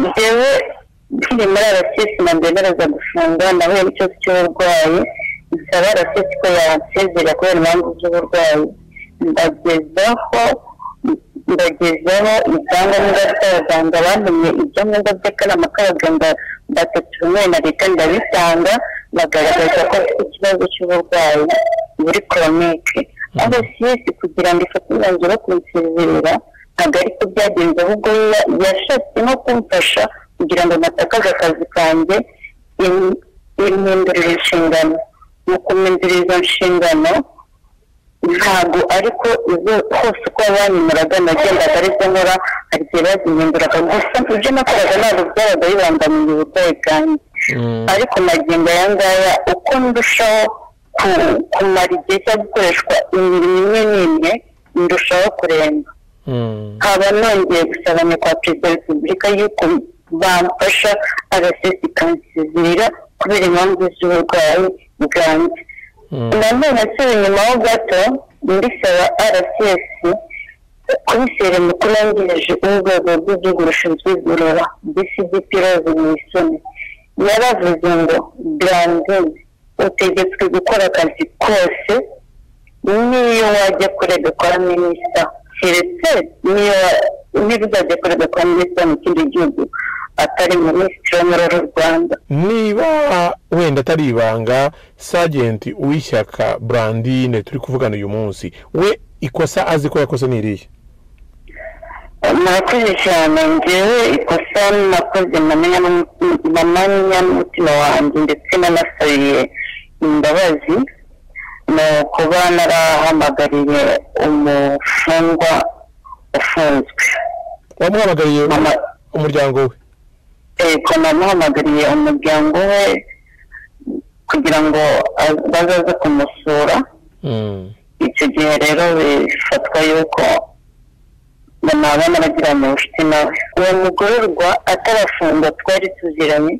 njyewe nkiri muri arasesi ntabyemereza gufunga nahuye n'ikibazo cy'uburwayi nsaba arasesi ko yansezera kubera impamvu z'uburwayi ndagezaho ndagezaho ibyangombwa by'abaganga bamenye ibyangombwa by'akanama k'abaganga batatu rumwe na leta ndabitanga bagaragaza ko afite ikibazo cy'uburwayi muri koronike aho siyesi kugira ngo ifate umwanzuro wo kunsezerera ntabwo ariko byagenze ahubwo yashatse no kumfasha kugira ngo natakaze akazi kanjye impindurira inshingano mu kumindurira izo nshingano ntabwo ariko izo hose uko banyimuraga nagendaga arizo nkora hari igihe bazihinduraga gusa ibyo nakoraga ntabwo byaraga bibangamiye uburwayi bwanjye ariko magingo aya ngaya uko ndushaho kumara igihe cyo gukoreshwa imirimo imwe n'imwe ndushaho kuremba nkaba nongeye gusabanya kwa perezida wa repubulika y'uko bamfasha agasesi kansezerera kubera impamvu z'uburwayi bwanjye nanone nsubiye inyuma ho gato ndisaba rcs komiseri mukuru wungirije w'urwego rw'igihugu rushinzwe igorora dcdp rose mwisoni yaravuze ngo brandine utegetswe gukora akazi kose n'iyo wajya kurega kwa minisita keretse niyo ntibizajya kurega kwa minisita mu kindi gihugu atari minisitiri wo muri uru rwanda niba wenda atari ibanga sajenti uw'ishyaka burandine turi kuvugana uyu munsi we ikosa azi ko yakoze ni irihe murakoze cyane ngewe ikosa nakoze namanya n'umutima wanjye ndetse nanasabiye imbabazi ni ukuba narahamagariye umufungwa ufunzwe wamuhamagariye Mama. umuryango we yego namuhamagariye umuryango we kugira ngo a- bazaze kumusura icyo gihe rero bifatwa yuko naba naragiranye ubucuti nawe uwo mugororwa atarafungwa twari tuziranye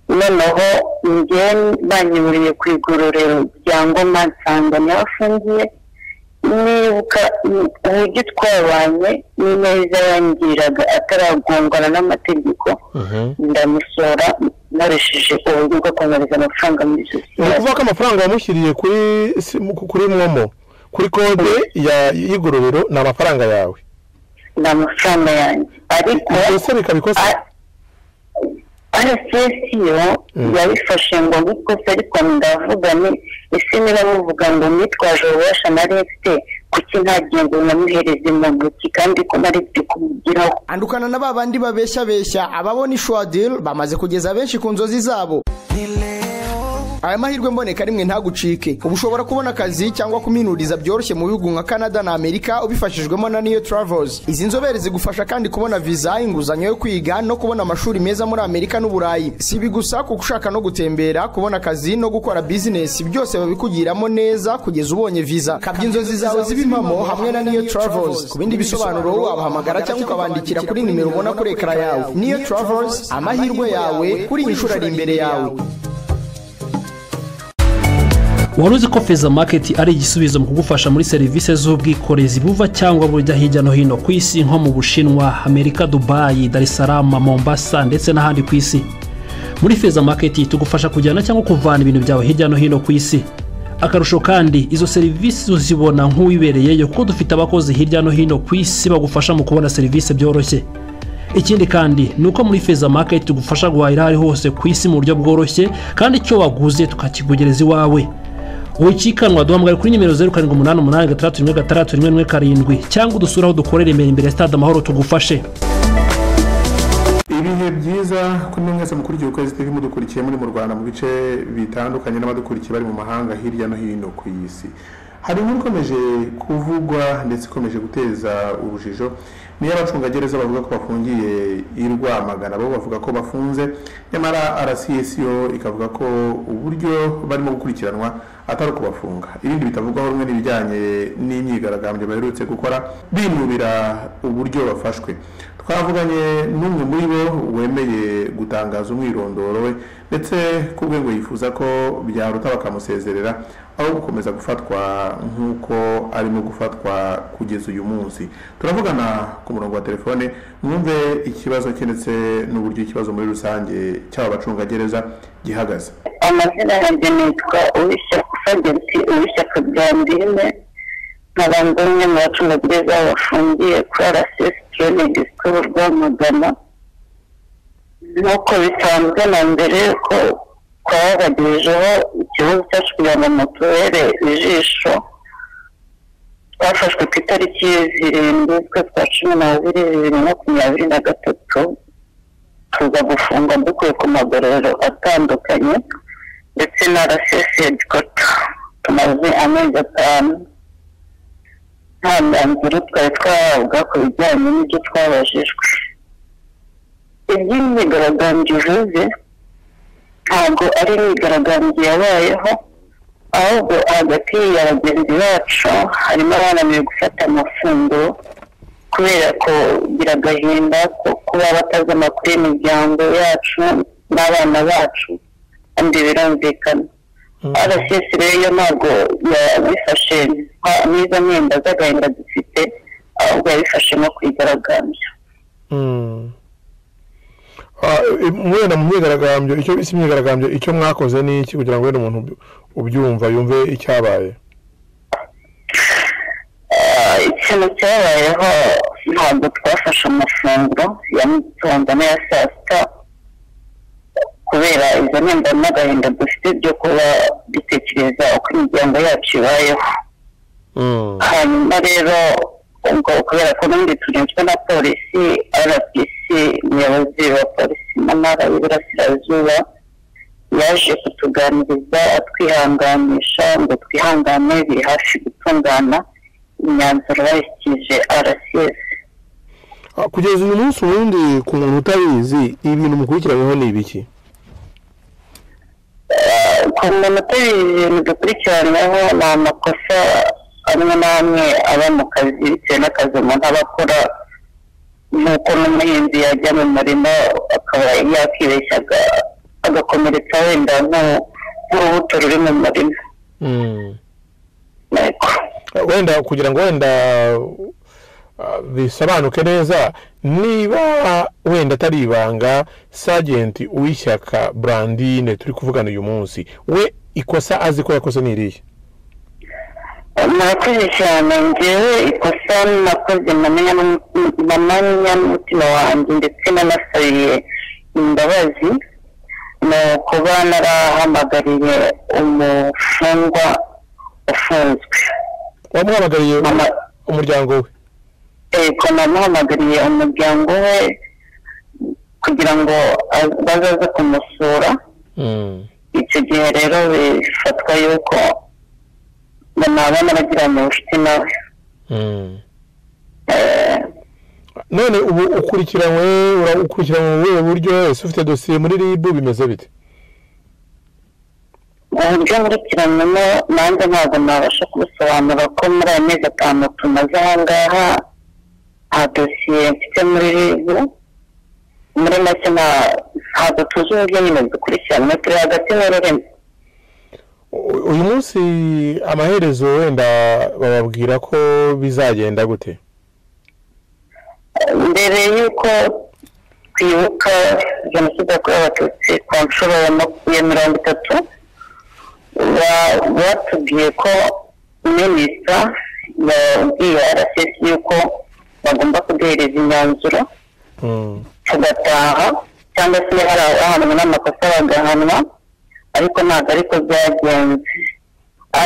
noneho njye banyiburiye ku igororero rya ngoma nsanga niho afungiye nibuka ni- uburyo twabanye n'ineza yangiraga ataragongana n'amategeko ndamusora nkoresheje uburyo bwo kohereza amafaranga muri ni sosiyete ukuvuga ko amafaranga wamushyiriye kuri simu- kuri mwomo kuri kode ya- y'igororero ni amafaranga yawe ni amafaranga yanjye ariko ikosa bikaba ikosa rcs yo Mm. yabifashe ngo nk'ikosa ariko ndavuga ni ese niba muvuga ngo nitwaje ububasha nari mfite kuki nta ngingo namuhereze mu ntoki kandi ko nari mfite kumugiraho andukana na ba bandi babeshya beshya ababona ishwadil bamaze kugeza benshi ku nzozi zabo aya mahirwe mboneka rimwe ntagucike ubu ushobora kubona akazi cyangwa kuminuriza byoroshye mu bihugu nka canada na amerika ubifashijwemo na niyo travels izi nzobere zigufasha kandi kubona viza inguzanyo yo kwiga no kubona amashuri meza muri amerika n'uburayi si ibi gusa kuko ushaka no gutembera kubona akazi no gukora bizinesi byose babikugiramo neza kugeza ubonye viza kabya inzozi zawe ziba impamo hamwe na niyo travels ku bindi bisobanuro wabahamagara cyangwa ukabandikira kuri nimero ubona kuri ekara yawe niyo travels amahirwe yawe kuri iyi nshuro ari imbere yawe wari uzi ko feza maketi ari igisubizo mu kugufasha muri serivisi z'ubwikorezi buva cyangwa bujya hirya no hino ku isi nko mu bushinwa amerika dubayi darisarama mombasa ndetse n'ahandi ku isi muri feza maketi tugufasha kujyana cyangwa kuvana ibintu byawe hirya no hino ku isi akarusho kandi izo serivisi uzibona nk'uwibereyeyo kuko dufite abakozi hirya no hino ku isi bagufasha mu kubona serivisi byoroshye ikindi kandi ni uko muri feza maketi tugufasha guhahira aho ari hose ku isi mu buryo bworoshye kandi icyo waguze tukakikugereza iwawe wikikanwa duhamagara kuri nimero zeru karindwi umunani umunani gatandatu rimwe gatandatu rimwe rimwe karindwi cyangwa udusure aho dukorera imbere imbere ya stade amahoro tugufashe ibihe byiza kuri mwe mwese mukurikiye ukwezi tv mudukurikiye muri mu rwanda mu bice bitandukanye n'abadukurikiye bari mu mahanga hirya no hino ku isi hari inkuru ikomeje kuvugwa ndetse ikomeje guteza urujijo niyo abacungagereza bavuga ko bafungiye i rwamagana bo bavuga ko bafunze nyamara rcs yo ikavuga ko uburyo barimo gukurikiranwa atari ukubafunga ibindi bitavugwaho rumwe n'ibijyanye n'imyigaragambyo baherutse gukora binubira uburyo bafashwe twavuganye n'umwe muri bo wemeye gutaha gutangaza umwirondoro we ndetse ku rwego yifuza ko byaruta bakamusezerera aho gukomeza gufatwa nk'uko arimo gufatwa kugeza uyu munsi turavugana ku murongo wa telefone mwumve ikibazo cye ndetse n'uburyo ikibazo muri rusange cy'aba bacungagereza gihagaze amazina yanjye nitwa uwishyaka fageti uwishyaka byandine nkaba ndi umwe mu bacungagereza bafungiye kuri arasesitiyoni gisitoro rwamagana nk'uko bisanzwe na mbere ko twabagirijeho ikibazo cyacu kugira ngo mutubere ijisho twafashwe ku itariki zirindwi z'ukwa twa cumi n'abiri bibiri na makumyabiri na gatatu tuza gufungwa dukuye ku magororero atandukanye ndetse na rasesiyedi kota tumaze amezi atanu nta mwanzuro twari twahabwa ku bijyanye n'ibyo twabajijwe iby'imyigaragambyo uvuze ntabwo ari imyigaragambyo yabayeho ahubwo hagati ya bagenzi bacu harimo abananiwe gufata amafunguro kubera ko bigira agahinda ko kuba batazi amakuru y'imiryango yacu n'abana bacu kandi birumvikana arasesi rero ntabwo yabifashe n'izo mwenda z'agahinda dufite ahubwo yabifashe nko kwigaragambya mwenda mu myigaragambyo icyo bise imyigaragambyo icyo mwakoze ni iki kugira ngo wenda umuntu ubyumva yumve icyabaye Ah, ikintu cyabayeho ntabwo twafashe amafunguro ya mugitondo n'aya saa sita kubera izo ntenda n'agahinda dufite byo kuba dutekereza uko imiryango yacu ibayeho Mm. hanyuma rero ubwo kubera ko n'ubundi turinzwe na polisi rbc umuyobozi wa polisi mu ntara y'iburasirazuba yaje kutuganiriza atwihanganisha ngo twihangane biri hafi gutungana imyanzuro bashyikirije rcs Ah, kugeza uyu munsi ubundi ku muntu utabizi ibintu mukurikiranyweho ni ibiki ku munota ibintu dukurikiranyweho ni amakosa amwe n'amwe aba mu kazi bitewe n'akazi umuntu aba akora nk'uko n'umuhinzi yajya mu murima akaba yakibeshya aga- agakomeretsa wenda nk'u- nk'urubuto ruri mu murima Mm. Yego. wenda kugira ngo wenda ah, bisobanuke neza niba wenda atari ibanga sajenti uwishyaka brandine turi kuvugana uyu munsi we ikosa azi ko yakoze ni irihe murakoze cyane ngewe ikosa nakoze namenye n'umu- namanya n'umutima wanjye ndetse nanasabiye imbabazi ni ukuba narahamagariye umufungwa ufunzwe wamuhamagariye Mama. umuryango we eko namuhamagariye umuryango we kugira ngo az- bazaze kumusura Mm. icyo gihe rero bifatwa yuko naba naragiranye ubucuti nawe Mm. Eh, none ubu ukurikiranywe ura- ukurikiranywe mu buhe buryo ese ufite dosiye muri ribu bimeze bite uburyo nkurikiranyemo nanjye ntabwo nabasha kubisobanura ko muri aya mezi atanu tumaze aha ngaha nta dosiye mfite muri ribu muri make nta- ntabwo tuzi uburyo nyine dukurikiranywe turi hagati n'ururimi U- uyu munsi amaherezo wenda bababwira ko bizagenda gute mbere y'uko twibuka jenoside yakorewe abatutsi ku nshuro ya maku- ya mirongo itatu ba- batubwiye ko minisita yabwiye rcs yuko bagomba kuduhereza imyanzuro Mm. tugataha cyangwa se hari abahanwa n'amakosa bagahanwa ariko ntabwo ariko byagenze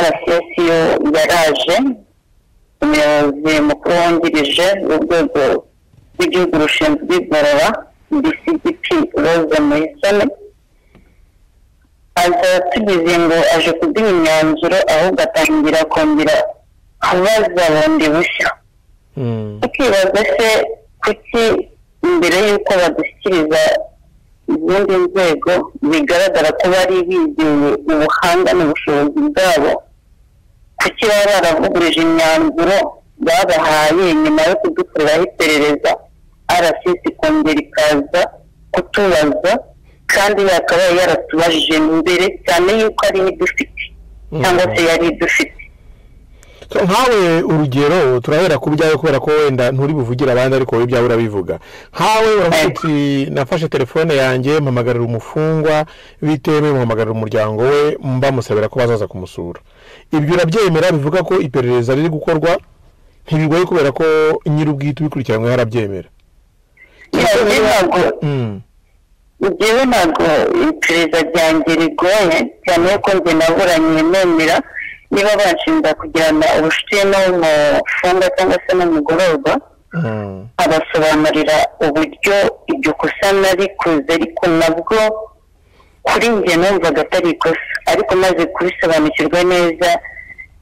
rcs yo yaraje umuyobozi mukuru wungirije w'urwego rw'igihugu rushinzwe igorora dcgp rose muhisoni aza tugize ngo aje kuduha imyanzuro ahubwo atangira kongera kubaza bundi bushya Mm. tukibaza se kuki mbere y'uko badushyikiriza izindi nzego bigaragara ko bari bizeye ubuhanga n'ubushobozi bwabo kuki baba baravugurije imyanzuro babahaye nyuma yo kudukoreraho iperereza rcs ikongera ikaza kutubaza kandi yakabaye yaratubajije mbere cyane yuko ari idufite cyangwa se yari idufite nkawe urugero turahera ku byawe kubera ko wenda nturi buvugire abandi ariko wowe ibyawe urabivuga nkawe uravuga uti nafashe telefone yanjye mpamagarira umufungwa bitewe mpamagarira umuryango we mbamusabira ko bazaza kumusura ibyo urabyemera bivuga ko iperereza riri gukorwa ntibigoye kubera ko nyir'ubwite ubikurikiranyweho arabyemera yewe ntabwo yewe ntabwo iperereza ryanjye rigoye cyane ko njye naburanye nemera niba bashinja kugirana ubucuti n'umufungwa cyangwa se n'umugororwa abasobanurira uburyo iryo kosa narikoze ariko nabwo kuri njye numvaga atari ikosa ariko maze kubisobanukirwa neza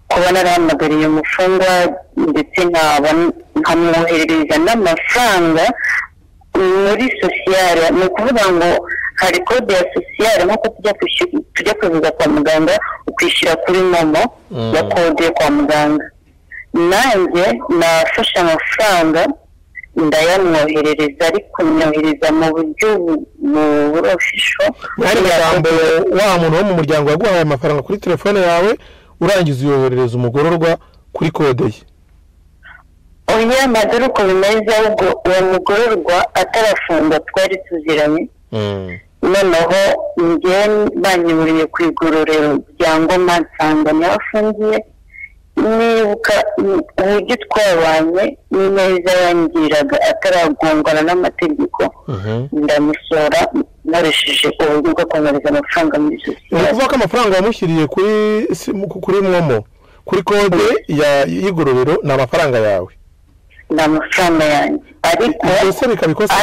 kuba narahamagariye umufungwa ndetse nkaba nkamwoherereza n'amafaranga muri sosiyare ni ukuvuga ngo hari kode ya sosiyare nk'uko tujya kuvuga kwa muganga ukwishyira kuri momo ya kode yo kwa muganga nanjye nafashe amafaranga ndayamwoherereza ariko mwohereza mu buryo burofisho hari amagambo wa muntu wo mu muryango waguhaye amafaranga kuri telefone yawe urangiza uyoherereza umugororwa kuri kode ye oya madore uko bimeze ahubwo uwo mugororwa atarafunga twari tuziranye noneho njye banyiburiye ku igororero rya ngoma nsanga afungiye nibuka uburyo twabanye neza yangiraga ataragongana n'amategeko ndamusora nkoresheje uburyo bwo kohereza amafaranga muri ni sosiyete ukuvuga ko amafaranga wamushyiriye kuri simu- kuri momo kuri kode ya- y'igororero ni amafaranga yawe ni amafaranga yanjye ariko ese bikaba ikosa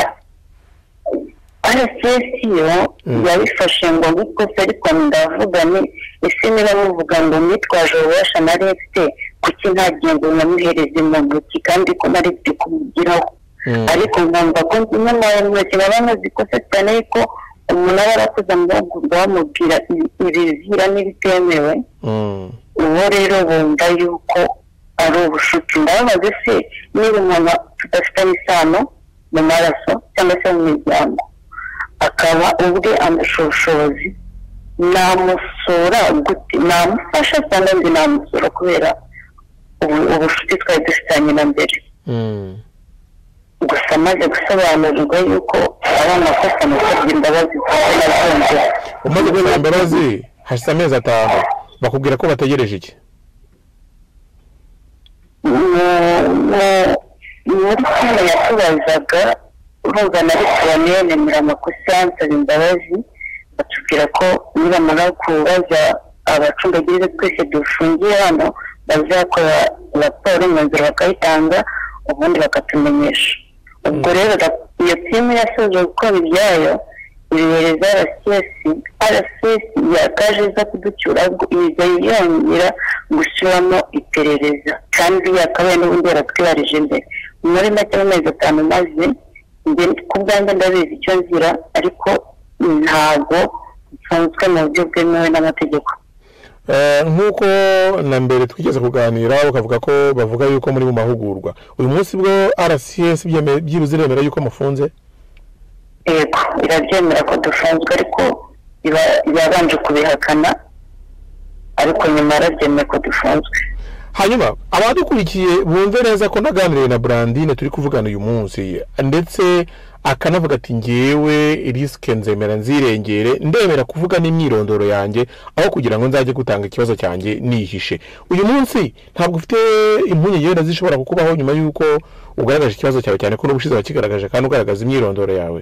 arasesiyo yabifashe ngo nk'ikosa ariko ndavuga ni ese niba muvuga ngo mwitwaje ububasha na leta kuki nta ngingo nyamuhereze mu ntoki kandi ko nari byo kumugiraho ariko nkumva ko imwe na rimwe kiba nkoze ikosa cyane yuko umuntu aba yarakoze amahugurwa bamubwira ibizira n'ibitemewe Mm. ubu rero bumva yuko ari ubushuti ndababaza se niba umuntu tudafitanye isano mu maraso cyangwa se mu miryango akaba ubwe amushoshozi namusura gute namufasha cyangwa ndi namusura kubera ubu- ubushuti twari dufitanye na mbere Mm. gusa maze gusobanurirwa yuko ari amakosa nasabye imbabazi kuko nabyumvise umaze gusaba imbabazi hashize amezi atanu bakubwira ko bategereje iki mu- mu- muri kano yatubazaga urumva na resitora nemera amakosa nsaba imbabazi batubwira ko nibamara kubaza abacungagereza twese dufungiye hano bazakora raporo imyanzuro bakayitanga ubundi bakatumenyesha ubwo rero ra- iyo timu yasoje gukora ibyayo ibihereza rcs rcs yakaje iza kuducyura ahubwo iza yongera gushyiramo iperereza kandi yakabaye n'ubundi yaratwibarije imbere muri make mu mezi atanu maze njye ku bwanjye ndabizi icyo nzira ariko ntabwo mfunzwe mu buryo bwemewe n'amategeko Eh, nk'uko na mbere twigeze kuganira ukavuga ko bavuga yuko muri mu mahugurwa uyu munsi bwo rcs byeme- byibuze iremera yuko mufunze yego irabyemera ko dufunzwe ariko iba- yabanje kubihakana ariko nyuma yarabyemeye ko dufunzwe hanyuma abadukurikiye bumve neza ko naganiriye na brandine turi kuvugana uyu munsi ndetse akanavuga ati ngewe risike nzemera nzirengere ndemera kuvuga n'imyirondoro yanjye aho kugira ngo nzajye gutanga ikibazo cyanjye nihishe uyu munsi ntabwo ufite impungenge wenda zishobora kukubaho nyuma y'uko ugaragaje ikibazo cyawe cyane ko n'ubushize wakigaragaje kandi ugaragaza imyirondoro yawe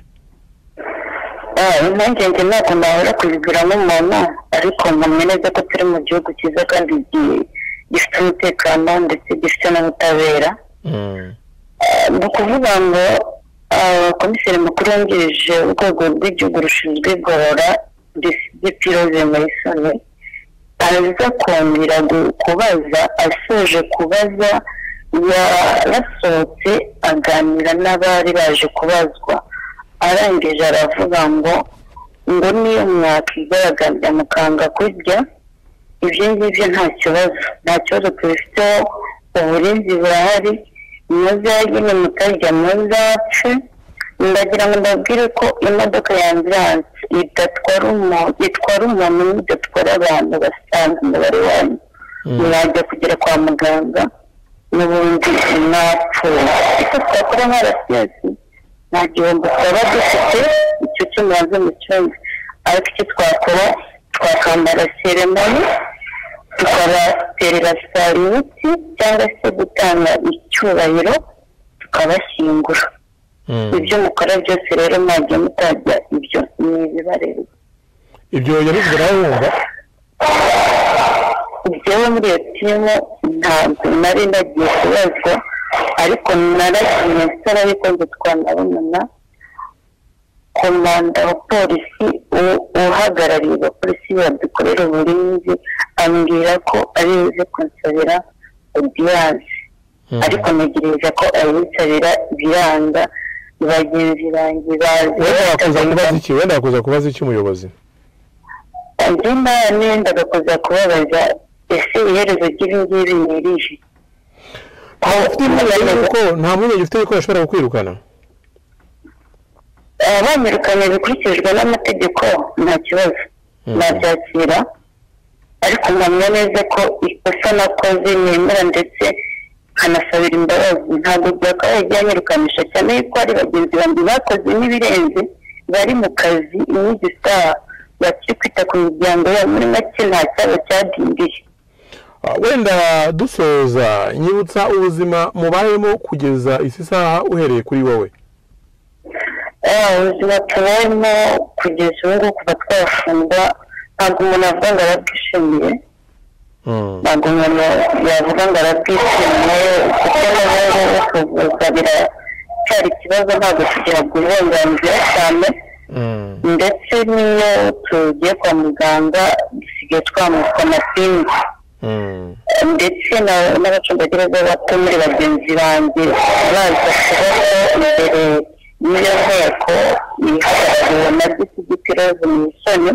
Ah, impungenge ntabwo nahora kuzigira nk'umuntu ariko nkamenya neza ko turi mu gihugu cyiza kandi gi- gifite umutekano ndetse gifite n'ubutabera Mm. Ah, ni ukuvuga ngo ah, komiseri mukuru wungirije urwego rw'igihugu rushinzwe igorora disipiti roze mayisoni araza kongera gu- kubaza asoje kubaza yarasohotse aganira n'abari baje kubazwa arangije aravuga ngo ngo niyo mwakwigaragaza mukanga kurya ibyo ngibyo nta kibazo nta kibazo tubifiteho uburinzi burahari muzagire mutarya muzapfe ndagira ngo ndabwire ko imodoka y'ambiranse bidatwara umuntu bitwara umuntu bidatwara abantu basanzwe umubare wanyu mwajya kugera kwa muganga n'ubundi mwapfuye icyo twakora nka rasiyesi nta gihombo twaba dufite icyo kimaze mu cyumba ariko icyo twakora twakambara seremoni tukabaterera sitari imiti cyangwa se gutanga icyubahiro tukabashyingura ibyo mukora byose rero mwajya mutajya ibyo ni ibibareba ibyo yabivuze nawe wumva ubyewe muri iyo timu ntabwo nari nagiye kubazwa ariko naragiye nsaba yuko ngo twanabonana komanda wa polisi u- uhagarariye abapolisi badukorera uburinzi ambwira ko aribuze kunsabira odiyanse ariko ntegereza ko abinsabira biranga bagenzi banjye bazi wenda wakuza kubaza iki wenda wakuza kubaza iki umuyobozi andi n'ayendaga kuza kubabaza ese iherezo ry'ibi ngibi ni irihe ntabwo ufite impungenge yuko nta mpungenge ufite yuko bashobora kukwirukana abamwirukanye bikurikijwe n'amategeko nta kibazo nabyakira ariko mpamya neza ko ikosa nakoze nemera ndetse nkanasabira imbabazi ntabwo byakabaye byanyirukanisha cyane yuko ari bagenzi banjye bakoze n'ibirenze bari mu kazi iminsi isaha bakiri kwita ku miryango yabo muri make nta cyaba cyadindiye Ah, wenda dusoza nyibutsa ubuzima mubayemo kugeza isi saha uhereye kuri wowe Eh, ubuzima tubayemo kugeza ubu ngubu kuva twafungwa ntabwo umuntu avuga ngo arabwishimiye Mm. ntabwo umuntu yavuga ngo arabwishimiye kuko n'ubu ngubu kuvuza biracyari ikibazo ntabwo tugihabwa uburenganzira cyane Mm. ndetse n'iyo tugiye kwa muganga dusigaye twambutsa amapingu Mm. ndetse na- n'abacungagereza bato muri bagenzi banjye baza kubaho imbere y'iyo nteko ihagarariwe na disigiti roze mu isoni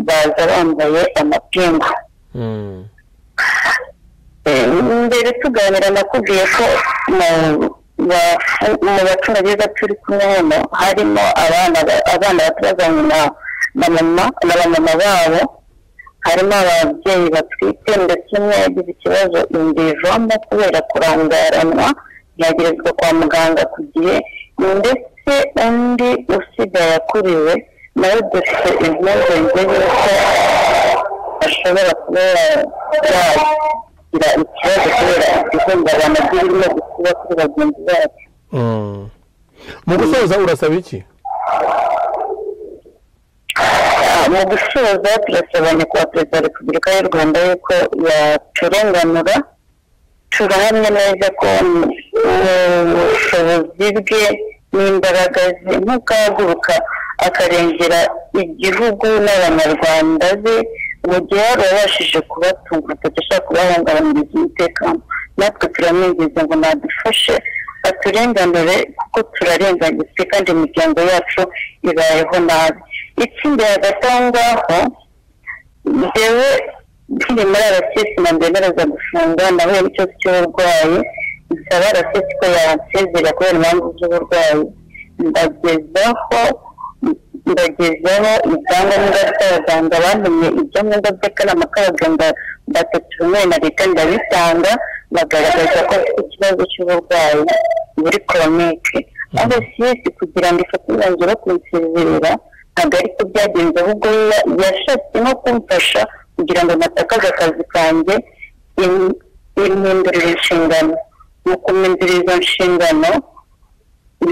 baza bambaye amapingu Mm. Eh, mbere tuganira nakubwiye ko mu bafu- mu bacungagereza turi kumwe hano harimo abana ba- abana batazanye na na mama na bamama babo harimo ababyeyi batwite ndetse umwe yagize ikibazo inda ivamo kubera kurangaranwa yagerezwa kwa muganga ku gihe ndetse undi usigaye akuriwe nawe dufite impungenge y'uko ashobora kuba yagira ikibazo kubera ihungabana ry'ibirimo gukuba kuri bagenzi bacu Mm. mu gusoza urasaba iki Ah, mu gusoza turasaba nyakubahwa perezida wa repubulika y'u rwanda yuko yaturenganura turahamya neza ko mm, ubushobozi bwe n'imbaraga ze nk'ukahaguruka akarengera igihugu n'abanyarwanda be mu gihe yari abashije kubatunga atagashaka kubahungabanyiriza umutekano natwe turamwinginze ngo nadufashe baturenganure kuko turarenganyijwe kandi imiryango yacu ibayeho nabi ikindi hagati aho ngaho njyewe nkiri muri arasesi nambemereza gufunga nahuye n'ikibazo cy'uburwayi nsaba arasesi ko yansezera kubera impamvu z'uburwayi ndagezaho ndagezaho ibyangombwa by'abaganga bantumye ibyangombwa by'akanama k'abaganga batatu rumwe na leta ndabitanga bagaragaza ko afite ikibazo cy'uburwayi muri koronike arasesi kugira ngo ifate umwanzuro wo kunsezerera ntabwo ariko byagenze ahubwo ya- yashatse no kumfasha kugira ngo natakaze akazi kanjye im- impindurira inshingano mu kumindurira izo nshingano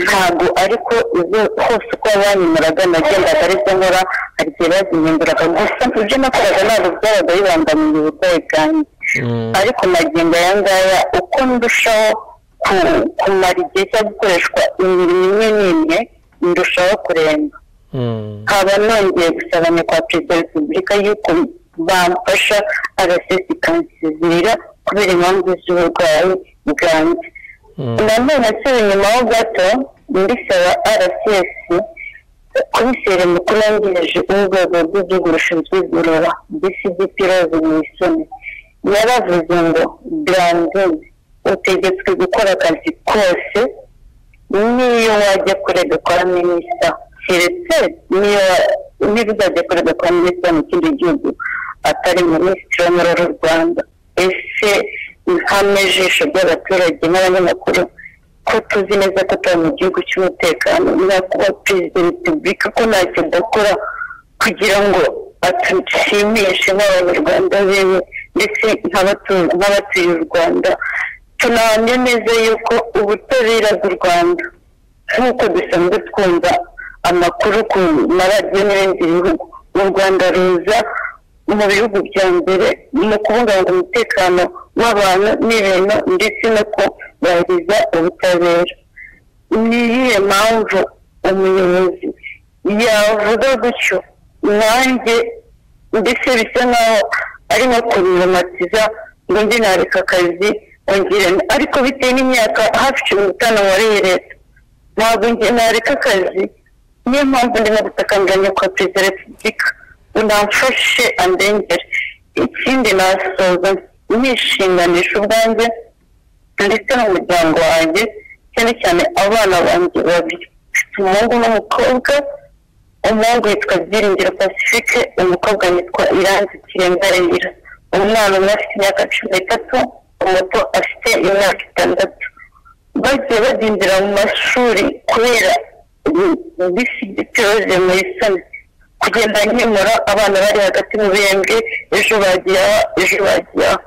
ntabwo ariko izo hose uko banyimuraga nagendaga aribyo nkora hari igihe bazihinduraga gusa ibyo nakoraga ntabwo byabaga bibangamiye uburwayi bwanjye Mm. ariko magingo aya ngaya uko ndushaho ku- kumara igihe cyo gukoreshwa imirimo imwe n'imwe ndushaho kuremba Mm. nkaba nongeye gusaba nyakubahwa perezida wa repubulika yuko bamfasha agasesi kansezerera kubera impamvu z'uburwayi bwanjye Mm. nanone nsubira inyuma ho gato ndisaba rcs komiseri mukuru wungirije w'urwego rw'igihugu rushinzwe igorora dcdp rose mu isoni yaravuze ngo brandon utegetswe gukora akazi kose n'iyo wajya kurega kwa minisita keretse n'iyo wa- ntebe izajya ikorerwa kwa minisitiri mu kindi gihugu atari minisitiri wo muri uru rwanda ese nk'amajisho by'abaturage n'abanyamakuru ko tuzi neza ko tuba mu gihugu cy'umutekano nakuba perezida wa repubulika ko ntacyo adakora kugira ngo atushimishe nk'abanyarwanda bewe ndetse nk'abatu- nk'abatuye u rwanda tunahamya neza yuko ubutabera bw'u rwanda nk'uko dusanzwe twumva amakuru ku maradiyo n'ibindi bihugu u rwanda ruza mu bihugu bya mbere mu kubungabunga umutekano w'abantu n'ibintu ndetse no kubahiriza ubutabera ni iyihe mpamvu umuyobozi yavuga gutyo nanjye mbese bisa nkaho ari nko kubimatiza ngo njye nareka akazi ongere ariko bitewe n'imyaka hafi cumi n'itanu wariye leta ntabwo njye nareka akazi niyo mpamvu ndimo gutakambiranya kwa perezida wa repubulika ngo namfashe andengere ikindi nasoza nishinganisha ubwanjye ndetse n'umuryango wanjye cyane cyane abana banjye babiri mfite umuhungu n'umukobwa umuhungu yitwa byiringiro pacifique umukobwa yitwa iranzi kirenga reyira umwana umwe afite imyaka cumi n'itatu umuto afite imyaka itandatu bagiye badindira mu mashuri kubera bisi gitoze muri sani kugenda nkemura abana bari hagati mu bihembwe ejo bagiye aha ejo bagiye aha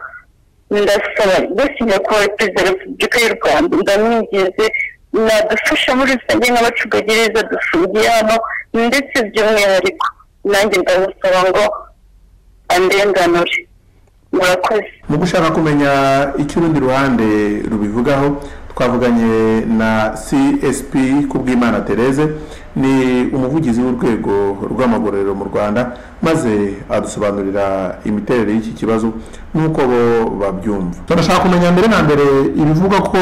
ndasaba mbese nyakubahwa perezida wa repubulika y'u rwanda ndamwingize nadufasha muri rusange nk'abacungagereza dufungiye hano ndetse by'umwihariko nanjye ndamusaba ngo andenganure murakoze mu gushaka kumenya icyo urundi ruhande rubivugaho twavuganye na csp kubwimana therese ni umuvugizi w'urwego rw'amagororero mu rwanda maze adusobanurira imiterere y'iki kibazo n'uko bo babyumva turashaka kumenya mbere na mbere ibivuga ko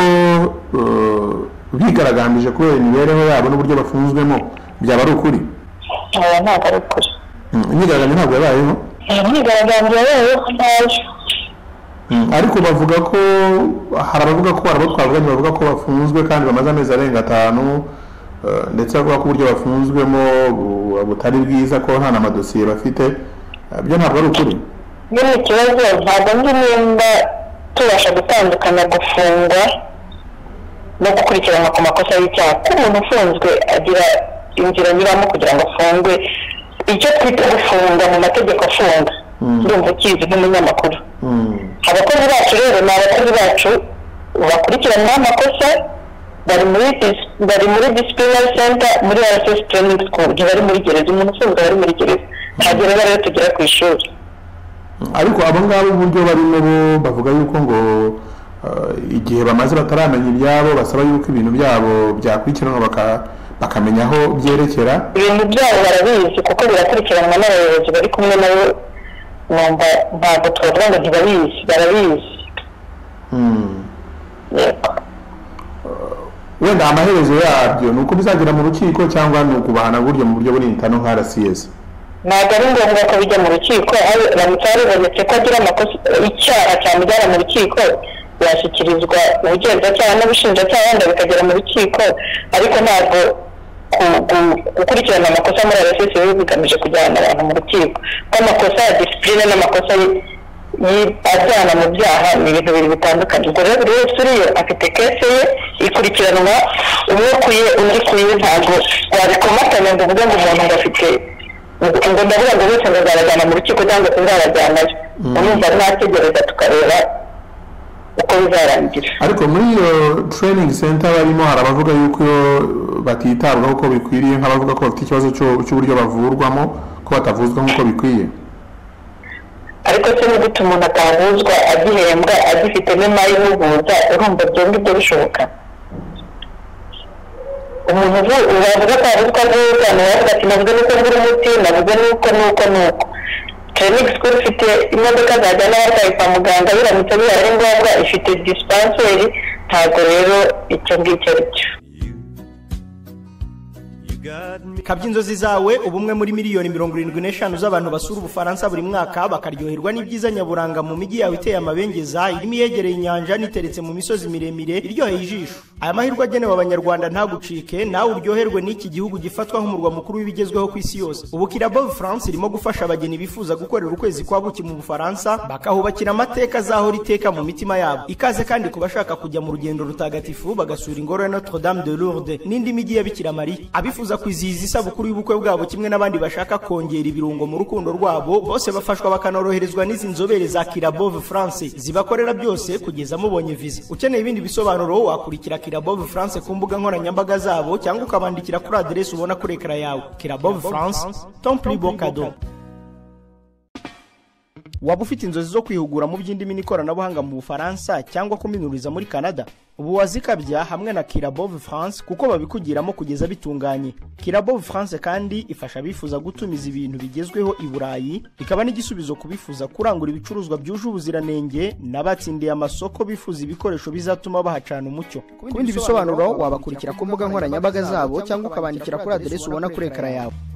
eh, bigaragambije kubera imibereho yabo n'uburyo bafunzwemo byaba ari ukuri aba ntabwo ari ukuri Mm, imyigaragambyo ntabwo yabayeho imyigaragambyo yayo ntayo ariko bavuga ko hari abavuga ko hari abo twavuganye bavuga ko bafunzwe kandi bamaze amezi arenga atanu eh, ndetse bavuga ko uburyo bafunzwemo bu- butari bwiza ko nta n'amadosiye bafite Eh, byo ntabwo ari ukuri nyine ikibazo ntabwo nzi nimba tubasha gutandukanya gufungwa no gukurikiranwa ku makosa y'icyaha ko umuntu ufunzwe agira inzira anyuramo kugira ngo afungwe icyo twita gufunga mu mategeko afunga ndumva ukizi nk'umunyamakuru Mm, abakozi bacu rero ni abakozi bacu bakurikiranwaho amakosa bari muri dis- bari muri disciplinary center muri rss training school ntibari muri gereza umuntu ufunzwe aba ari muri gereza ntagereza rero tugera ku ishuri ariko abo ngabo uburyo barimo bo bavuga yuko ngo eh, igihe bamaze bataramenya ibyabo basaba yuko ibintu byabo byakurikiranwa baka- bakamenya aho byerekera ibintu byabo barabizi kuko birakurikiranwa n'abayobozi bari kumwe nabo numva ntabwo twavuga ngo ntibabizi barabizi Mm. yego wenda amaherezo yabyo ni uko bizagera mu rukiko cyangwa ni ukubahana buryo mu buryo burintano nka rcs ntabwo ari ngombwa ko bijya mu rukiko aho baramutse baribonetse ko agira amakosa icyaha cyamujyana mu rukiko yashyikirizwa ubugenzacyaha n'ubushinjacyaha wenda bikagera mu rukiko ariko ntabwo ku- gu- gukurikirana amakosa muri rss biba bigamije kujyana abantu mu rukiko ko amakosa ya disipurine n'amakosa y- y- ajyana mu byaha ni ibintu bibiri bitandukanye ubwo rero buri wese uriyo afite kese ye ikurikiranwa umwe kuye undi kuye ntabwo wabikomatanya ngo uvuge ngo umuntu ngo afite ngo ndavuga ngo bose ngo nzabajyana mu rukiko cyangwa sinzabajyanayo urumva nategereza tukareba uko bizarangira ariko muri iyo training center barimo hari abavuga yuko iyo batitabwaho uko bikwiriye nk'abavuga ko bafite ikibazo cyo- cy'uburyo bavurwamo ko batavuzwa nk'uko bikwiye ariko se ni gute umuntu atahuzwa agihembwa agifite n'imari imuhuza urumva ibyo ngibyo bishoboka umuntu uvu- wavuga ko yavuzwa neza ntiwavuga ati navuze nuko ngura umuti navuze nuko nuko nuko training school ifite imodoka zajyana abarwayi kwa muganga biramutse bibaye ari ngombwa ifite dispenseri ntabwo rero icyo ngicyo ari cyo kabya inzozi zawe ubumwe muri miliyoni mirongo irindwi n'eshanu z'abantu basura ubufaransa buri mwaka bakaryoherwa n'ibyiza nyaburanga mu mijyi yawe iteye amabengeza irimo iyegereye inyanja n'iteretse mu misozi miremire iryoheye ijisho aya mahirwe agenewe abanyarwanda ntagucike nawe uryoherwe n'iki gihugu gifatwa nk'umurwa mukuru w'ibigezweho ku isi yose ubu kirabo france irimo gufasha abageni bifuza gukorera ukwezi kwa buki mu bufaransa bakahubakira amateka azahora iteka mu mitima yabo ikaze kandi ku bashaka kujya mu rugendo rutagatifu bagasura ingoro ya notre dame de lourde n'indi migi ya bikira mariya abifuza kwizihiza isabukuru y'ubukwe bwabo kimwe n'abandi bashaka kongera ibirungo mu rukundo rwabo bose bafashwa bakanoroherezwa n'izi nzobere za kirabove france zibakorera byose kugeza mubonye viza ukeneye ibindi bisobanuro wakurikira kirabove france ku mbuga nkoranyambaga zabo cyangwa ukabandikira kuri aderesi ubona kuri ekara yawe kirabove france tomple bocado waba ufite inzozi zo kwihugura mu by'indimi n'ikoranabuhanga mu bufaransa cyangwa kuminuriza muri canada ubu wazikabya hamwe na kirabove france kuko babikugiramo kugeza bitunganye kirabove france kandi ifasha abifuza gutumiza ibintu bigezweho i burayi ikaba n'igisubizo ku bifuza kurangura ibicuruzwa byuje ubuziranenge n'abatsindiye amasoko bifuza ibikoresho bizatuma bahacana umucyo ku bindi bisobanuro wabakurikira ku mbuga nkoranyambaga zabo cyangwa ukabandikira kuri aderesi ubona kuri ekara yawe